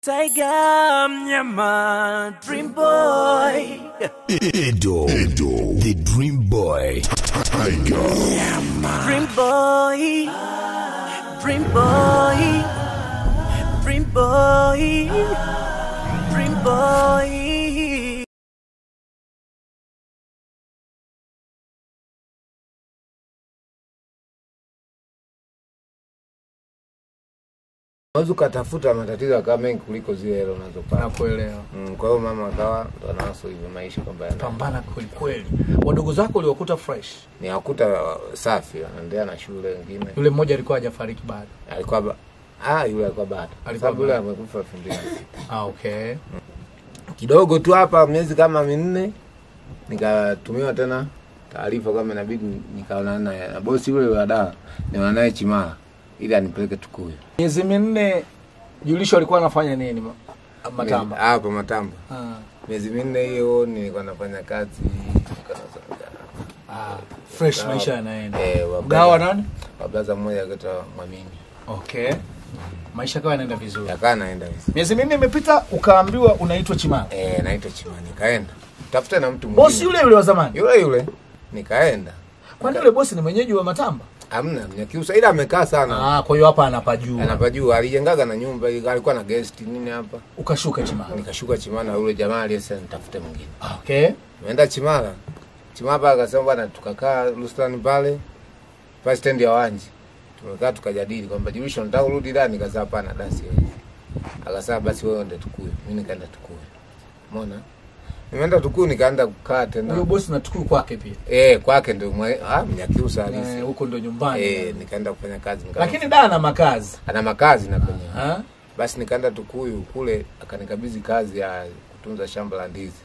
Tiger Mnyama Dream Boy Edo, Edo, the Dream Boy, Tiger, Dream Boy Dream Boy Dream Boy Dream Boy Unaweza ukatafuta matatizo yakawa mengi kuliko zile hela unazopata. nakuelewa Mm, kwa hiyo mama akawa ndo anawaso hivyo maisha kwamba yana- pambana kwelikweli wadogo zako uliokuta fresh ni akuta safi, anaendelea na shule wengine. yule mmoja alikuwa hajafariki bado Alikuwa ba... ah, yule alikuwa bado. Alikuwa Sababu yule bado. amekufa elfu mbili na sita. ah, okay Kidogo tu hapa miezi kama minne nikatumiwa tena taarifa kwamba inabidi nikaonana naye na bosi yule wa dawa, niona naye Chimala ili anipeleke Tukuyu. miezi minne julisho alikuwa anafanya nini ma- matamba Hapo Matamba. ah. Miezi minne hiyo nilikuwa nafanya kazi nilikuwa nasonga. ah. fresh maisha yanaenda Eh, wa- gawa nani wa blaza mmoja akaitwa Mwamini. okay maisha kawa yanaenda vizuri Yakaa naenda hivi. miezi minne imepita ukaambiwa unaitwa chimala Eh, naitwa Chimala nikaenda. Tafuta na mtu mwingine. bosi yule yule wa zamani Yule yule. Nikaenda. kwani yule bosi ni mwenyeji wa matamba Hamna Mnyakyusa ila amekaa sana. ah, kwa hiyo hapa anapajua Anapajua alijengaga na nyumba alikuwa na guest nini hapa. ukashuka chimala Nikashuka Chimala yule jamaa aliyesema nitafute mwingine. Ah, okay Nimeenda Chimala. Chimala pale akasema bwana tukakaa Rustani pale pale stendi ya Wanji. Tumekaa tukajadili kwamba Julisho nataka urudi ndani nikasema hapana dasi. Akasema basi wewe ende Tukuyu. Mimi nikaenda Tukuyu. Umeona? Nimeenda Tukuyu nikaenda kukaa huyo tena. bosi natukuu kwake pia Eh, kwake ndio mwe- ah Mnyakyusa halisi. Eh, huko ndo nyumbani Eh, nikaenda kufanya kazi nika- lakini da ana makazi ana makazi na kwenye. Ah? Basi nikaenda Tukuyu kule akanikabidhi kazi ya kutunza shamba la ndizi.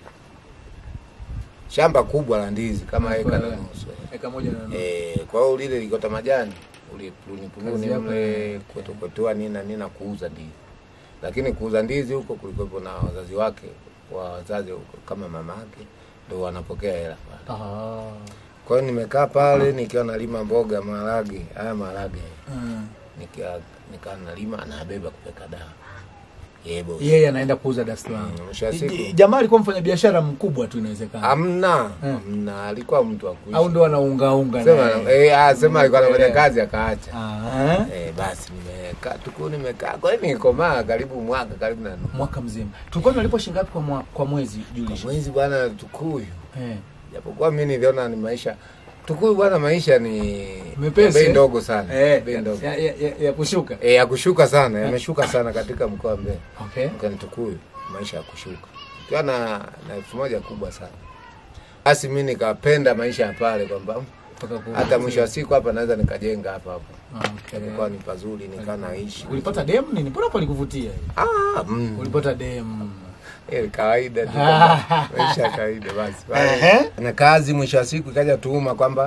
Shamba kubwa la ndizi kama eka na Nakuelewa. nusu. eka moja na nusu. Eh, kwa hiyo lile likota majani ulipuni Kazi pununi yako mle ni- kutokotoa nini na nini na kuuza ndizi. Lakini kuuza ndizi huko kulikuwepo na wazazi wake wa wazazi huko kama mama yake ndio wanapokea hela pale. Ah. Kwa hiyo nimekaa pale nikiwa nalima mboga, maharage, haya maharage Mm. nikiwa nikaa nalima anabeba kupeka dawa. Yeye bosi. yeye anaenda kuuza Dar es Salaam. Mm, mwisho wa siku. J- Jamaa alikuwa mfanya biashara mkubwa tu inawezekana, Hamna, Eh. hamna, alikuwa mtu wa kuishi. au ndo anaungaunga Sema naye? eh, ah, sema alikuwa anafanya Naelewa. kazi akaacha. Ah, Eh, basi nimekaa tuku nimekaa kwa hiyo nikomaa karibu mwaka karibu na nusu. mwaka mzima tulikuwa tunalipwa shilingi ngapi kwa, mwa, kwa mwezi Kwa Julius? mwezi bwana Tukuyu, Eh, japokuwa mimi niliona ni maisha Tukuyu bwana, maisha ni Mepesi, bei eh? ndogo sana eh, bei ndogo ya, ya, ya, ya kushuka eh, ya kushuka sana, yameshuka sana katika mkoa wa Mbeya. okay. Mkani Tukuyu maisha ya kushuka, ukiwa na na elfu moja kubwa sana. Basi mimi nikapenda maisha ya pale kwamba Mpaka ku- hata mwisho wa siku hapa naweza nikajenga hapa hapa, okay. japokuwa ni pazuri, nikaa naishi Ulipata dem nini? Mbona palikuvutia? ah, mm. Ulipata dem Eh, kawaida tu maisha ya kawaida basi Ehe. na kazi mwisho wa siku ikaja tuhuma kwamba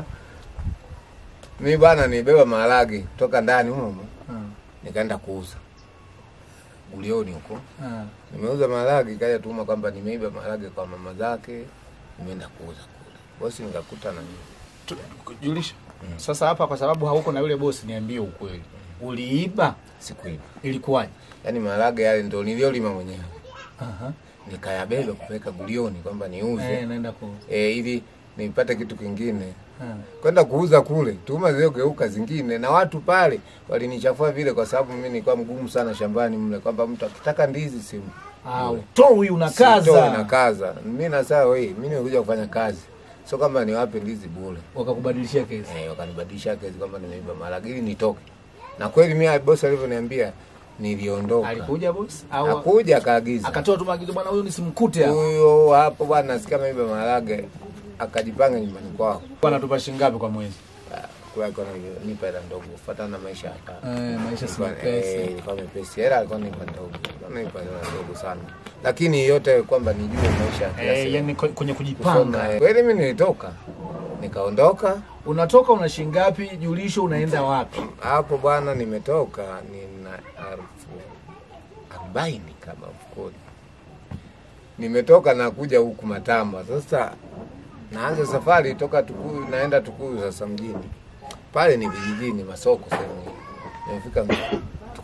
mi bwana nibeba maharage kutoka ndani humo humo, Hmm. nikaenda kuuza gulioni huko Ah. nimeuza maharage ikaja tuhuma kwamba nimeiba maharage kwa mama zake nimeenda kuuza kule bosi nikakuta na mimi Tu- Julisha, sasa hapa kwa sababu hauko na yule bosi, niambie ukweli, uliiba? sikuiba Ilikuwaje? yaani maharage yale ndo niliolima mwenyewe Aha. nikayabeba kupeleka gulioni kwamba niuze Eh, naenda ku eh, ili nipate kitu kingine Ah. kwenda kuuza kule, tuhuma zilizogeuka zingine, na watu pale walinichafua vile, kwa sababu mimi nilikuwa mgumu sana shambani mle, kwamba mtu akitaka ndizi sim Ah, utoi unakaza. na kaza. Mimi nasema wewe, mimi nimekuja kufanya kazi, sio kama niwape ndizi bure. Wakakubadilishia kesi. Eh, wakanibadilisha kesi kwamba nimeiba maharage ili nitoke, na kweli mimi bosi alivyoniambia niliondoka. Alikuja bosi au Hakuja akaagiza akatoa tu maagizo, bwana, huyu nisimkute hapa. huyo hapo bwana, nasikia meiba maharage, akajipanga nyumbani kwao Bwana, tupa shilingi ngapi kwa mwezi? kwa alikuwa nipa hela ndogo kufuatana na maisha hapa. Eh, maisha si Ilikuwa- eh, mepesi. ilikuwa mepesi. Hela alikuwa nipa ndogo. Alikuwa nipa hela ndogo sana. Lakini yote kwamba nijue maisha ya kila Eh, siku. yani kwe- kwenye Kusoma, kujipanga. eh. Kweli mimi nilitoka. Nikaondoka Unatoka una shilingi ngapi? Julisho unaenda wapi? hapo bwana, nimetoka nina elfu arobaini kama mfukoni. Nimetoka na kuja huku Matamba. Sasa naanza safari toka Tukuyu, naenda Tukuyu sasa mjini. Pale ni vijijini, masoko sehemu hiyo. Nimefika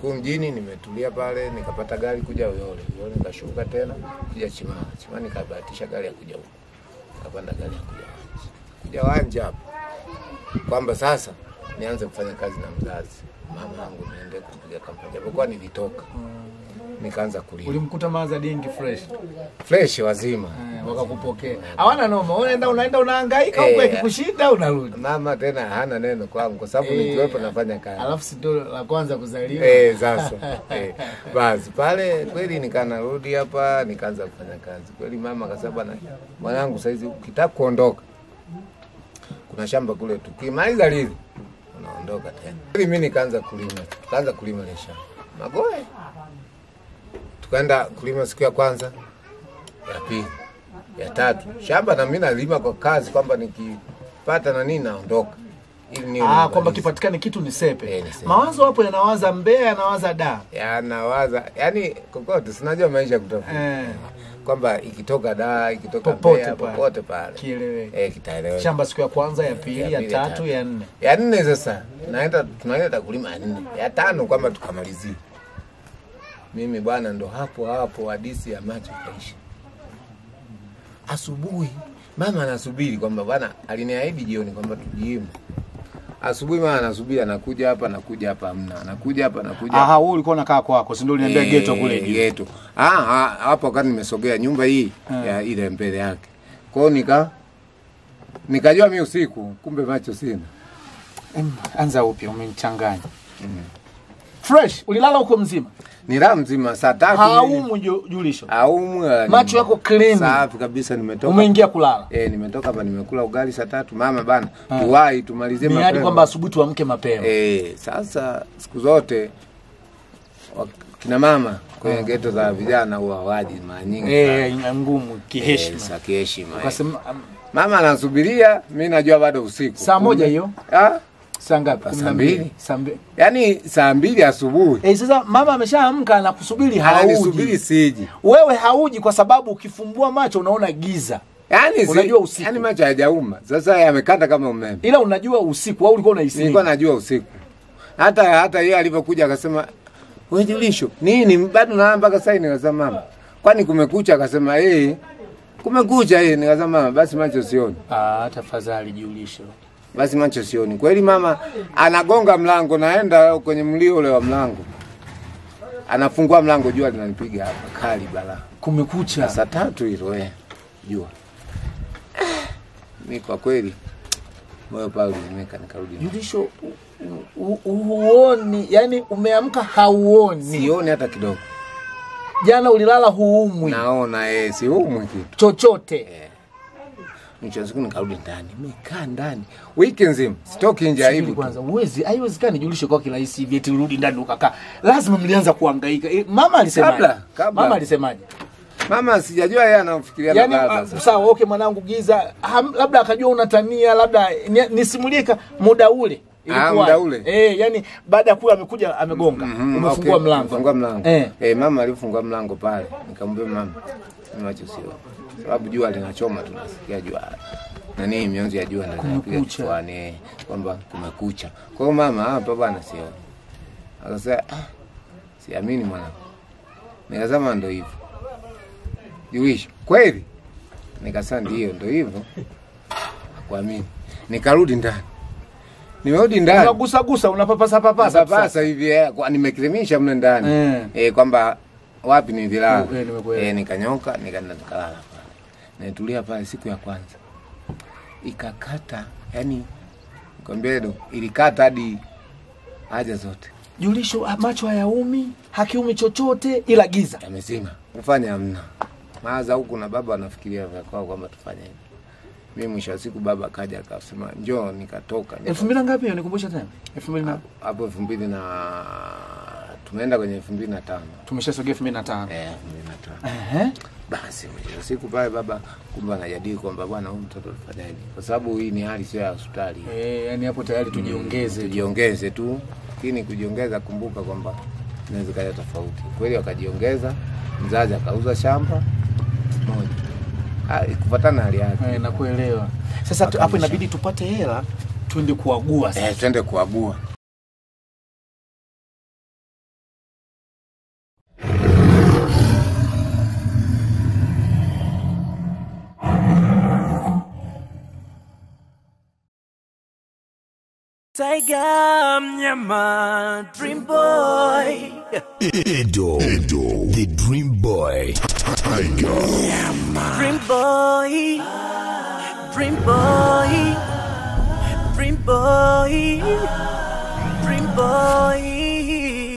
Kuu mjini nimetulia pale, nikapata gari kuja Uyole. Uyole nikashuka tena kuja Chimala. Chimala nikabahatisha gari ya kuja huko. Nikapanda gari ya kuja Wanja. Kuja Wanja hapo. Kwamba sasa nianze kufanya kazi na mzazi. Mama yangu niende kupiga kampani. Japokuwa nilitoka. Nikaanza kulima. Ulimkuta maza dingi fresh Fresh wazima. eh, wakakupokea. Hawana noma, unaenda unaenda unahangaika Eh, huko ikikushinda unarudi. Mama tena hana neno kwangu kwa sababu Eh, nikiwepo nafanya kazi. Alafu si ndo la kwanza kuzaliwa. Eh, sasa eh, basi pale kweli nikanarudi hapa nikaanza kufanya kazi kweli. Mama akasema bwana, mwanangu, saizi ukitaka kuondoka, kuna shamba kule, tukimaliza lile unaondoka tena. Kweli mimi nikaanza kulima, tukaanza kulima ile shamba Magoe, tukaenda kulima siku ya kwanza, ya pili, ya tatu, shamba na mimi nalima kwa kazi kwamba nikipata na nini naondoka ili niwe Ah, kwamba nimemaliza. kipatikane kitu ni sepe. Eh, ni sepe. Mawazo hapo yanawaza Mbeya, yanawaza da. yanawaza yani kokote, sinajua maisha kutafuta Eh, kwamba ikitoka da ikitoka Popote Mbeya, pale. popote pale kieleweke. eh, kitaeleweka. Shamba siku ya kwanza, ya pili, ya pili, ya tatu, tatu. ya nne. Ya nne sasa naenda tunaenda kulima ya nne, ya tano kwamba tukamalizie. Mimi bwana, ndo hapo hapo hadisi ya macho kaisha. Asubuhi mama anasubiri kwamba bwana aliniahidi jioni kwamba tujiime. Asubuhi mama anasubiri, anakuja hapa, anakuja hapa, amna, anakuja hapa, anakuja hapa. Aha, wewe ulikuwa unakaa kwako, si ndio uliniambia Eh, ghetto kule juu. Ghetto. Ah, ah, hapo wakati nimesogea nyumba hii Ah. ya ile mbele yake. Kwa hiyo nika nikajua mi usiku, kumbe macho sina. Em, Anza upya, umenichanganya. Fresh, ulilala huko mzima. Ni raha mzima saa tatu. Haumu ju- julisho. Aumu. wala Macho nini. yako clean. Safi kabisa nimetoka. Umeingia kulala. Eh, nimetoka hapa nimekula ugali saa tatu. Mama bana, tuwai tumalizie Ni hadi mapema. kwamba asubuhi tuamke mapema. Eh, sasa siku zote wa- kina mama kwenye geto za vijana huwa hawaji mara nyingi. Eh, ngumu kiheshima. Sa kiheshima. eh. Ukasema um, Mama anasubiria, mi najua bado usiku. Saa moja Kumbe- hiyo? Ah, saa ngapi? Saa Kumi na mbili. Saa mbili. yaani saa mbili asubuhi Eh, sasa mama ameshaamka na kusubiri hauji. ananisubiri siji. Wewe hauji kwa sababu ukifumbua macho unaona giza. Yaani si- Unajua usiku. yaani macho hayajauma. Sasa yamekata kama umeme. Ila unajua usiku au ulikuwa unahisi Nilikuwa nini? najua usiku. Hata hata yeye alivyokuja akasema, "Wewe Julisho, nini bado na mpaka sasa hivi?" Nikasema, "Mama, kwani kumekucha?" Akasema, "Eh, kumekucha eh." Nikasema, "Mama, basi macho sioni." Ah, tafadhali jiulisho. Basi macho sioni. Kweli mama anagonga mlango, naenda kwenye mlio ule wa mlango. Anafungua mlango, jua linanipiga hapa kali bala. Kumekucha. Saa tatu hilo eh, jua. Mi kwa kweli moyo pale ulimeka, nikarudi. nyumbani. Julisho u- u- u- huoni, yani umeamka hauoni. Sioni hata kidogo, Jana ulilala huumwi naona eh, siumwi kitu. chochote. Mwisho wa siku nikarudi ndani, nimekaa ndani wiki nzima, sitoki nje, Subiri aibu tu. kwanza, uwezi haiwezekani Julisho kwa kirahisi hivi eti urudi ndani ukakaa. Lazima mlianza kuhangaika. E, mama alisemaje? Kabla, kabla. Mama alisemaje? Mama sijajua yeye anafikiria Yaani na ah, baba sasa. sawa, okay mwanangu giza, ham, labda akajua unatania, labda ni- nisimulie ka- muda ule. Ilikuwaje? muda ule? Eh, yani baada ya kula amekuja amegonga. Mhm, Umefungua okay, mlango. Umefungua mlango. Eh. Eh. mama alifungua mlango pale. Nikamwambia mama, mimi macho sio. Sababu jua linachoma tunasikia jua. Nani mionzi ya jua ndio inapiga Kumekucha. kichwani eh, kwamba kumekucha. Kwa hiyo mama hapa bwana sio. Akasema ah, siamini mwanangu. Nikasema ndio hivyo. Juish, kweli? Nikasema ndio, ndio hivyo. Hakuamini. Nikarudi ndani. Nimerudi ndani. Unagusa gusa, unapapasa papasa. Sasa hivi eh, kwa- nimekirimisha mle ndani Eh. eh, kwamba wapi nililala Eh, nimekuelewa. eh, nikanyoka nikaenda nikalala pale, nitulia pale siku ya kwanza ikakata, yani kwambia ndo ilikata hadi haja zote Julisho ah, macho hayaumi, hakiumi chochote ila giza. yamezima, kufanya hamna maza huku na baba anafikiria vya kwao kwamba tufanye hivi. Mimi mwisho wa siku baba akaja akasema njoo, nikatoka elfu mbili na ngapi hiyo? Nikumbusha tena. elfu mbili na hapo elfu mbili na tumeenda kwenye elfu mbili na tano tumeshasogea elfu mbili na tano. eh, elfu mbili na tano Ehe. Basi mwisho wa siku pale baba kumbe anajadili kwamba bwana, huyu mtoto tufanyaje, kwa sababu hii ni hali sio ya hospitali, Eh, yani hapo tayari tujiongeze. tujiongeze tu. Lakini kujiongeza, kumbuka kwamba inaweza kaja tofauti. Kweli wakajiongeza, mzazi akauza shamba moja Ah, kufuatana na hali yake. Eh, nakuelewa. Sasa tu- hapo inabidi tupate hela twende kuagua sasa. Eh, twende kuagua Tiger mnyama Dream Boy Edo, Edo, the Dream Boy. Tiger. Dream Boy Dream Boy Dream Boy Dream Boy